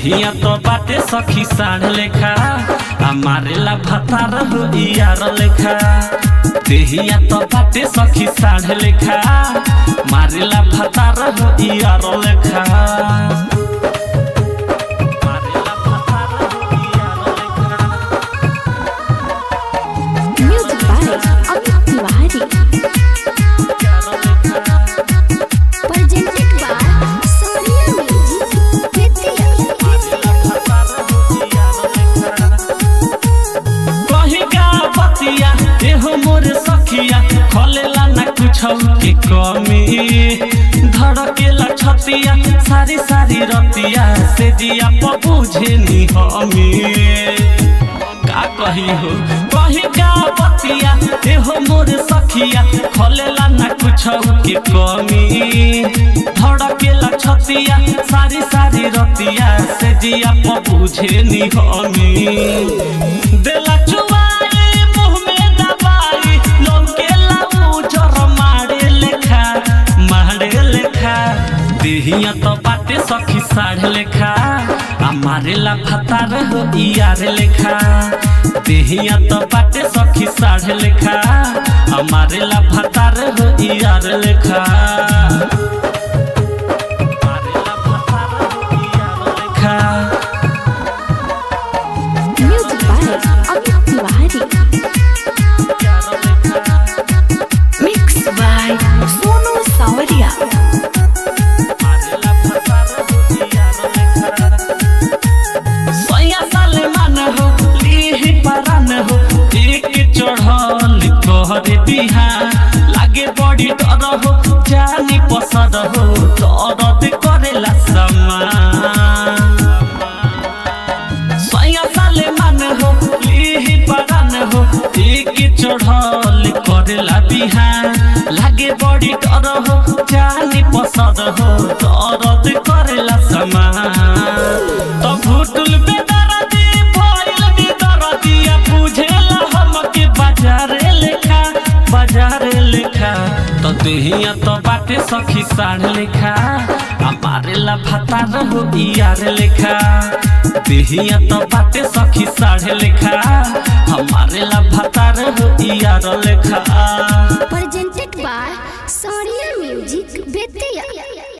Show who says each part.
Speaker 1: देहिया तो बाटे सखी साढ़ लेखा आ मारेला भतार हो यार लेखा देहिया तो बाटे सखी साढ़ लेखा मारेला भतार हो यार लेखा मारेला भतार हो यार लेखा
Speaker 2: Music by Amit Tiwari. Presented by Sonia Music.
Speaker 1: कहीं का बतिया एहो मोर सखिया खोलेला ना कुछ के कमी धड़केला छतिया सारी सारी रतिया से दिया पबुझे नी हमी का कही हो कहीं का बतिया एहो मोर सखिया खोलेला ना कुछ के कमी धड़केला छतिया सारी सारी रतिया से दिया पबुझे नी हमी देला चुबाई मुँह में दबाई लौकेला उजर मारे लेखा मारे लेखा देहिया तो बाटे सखी साढ़ लेखा आ मारेला भतार हो यार लेखा देहिया तो बाटे सखी साढ़ लेखा आ मारेला भतार हो यार लेखा मारेला भतार हो यार लेखा
Speaker 2: Music by Amit Tiwari. Mixed by Sonu Sawadia.
Speaker 1: सैया सलमान हो लीही परान हो एक चढ़ल तोहरे बिहान लागे बड़ी डर हो जानी पसर हो दर्द करेला समान सैया सलमान हो लीही परान हो एक चढ़ल करेला बिहान लागे बड़ी डर हो जानी पसर हो दर्द करेला समान तो भूटुल बेदरदी भइल बेदरदिया बुझेला हमके बाजारे लेखा बाजारे लेखा तो देहिया तो बाटे सखी साढ़ लेखा आ मारेला भतार हो यार लेखा देहिया तो बाटे सखी साढ़ लेखा हमारे ला भतार हो यार लेखा